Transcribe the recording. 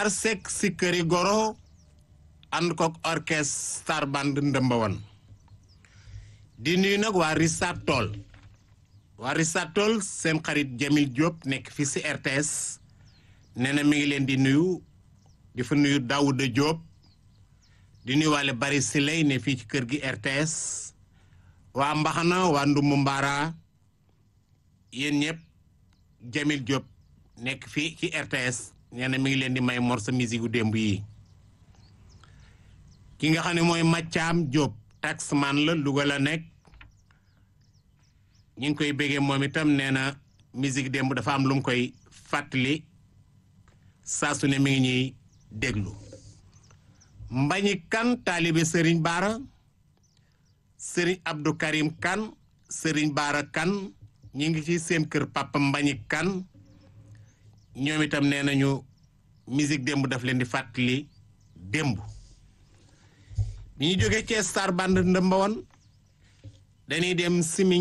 Matar Seck si këri goro ànd kook orchestre star band ndëmbawan di nuyu nag waa Richard Toll waa Richard Toll seen xarit Jamil Diop nekk fii si RTS nee na mi ngi leen di nuyu di fa nuyu Daouda Diop di nuyu waale bari si lay ne fii ci kër gi RTS waa Mbaxana waa Ndumbu Mbaara yéen ñëpp Jamil Diop nekk fii ci RTS nee na mi ngi leen di may morceau musique gu démb yi ki nga xam ne mooy Mathiam Diop taxman la Louga la nekk ñu ngi koy béggee moom itam nee na musique démb dafa am lu mu koy fàttali saa su ne mi ngi ñuy déglu Mbañi Kan taalibe Serigne Baara Serigne Abdou Karim Kan Serigne Baara Kan ñi ngi ci seen kër papa Mbañi Kan ñoom itam nee nañu musique démb daf leen di fàttali démb bi ñu jógee ci star band ndëmba woon dañuy dem simi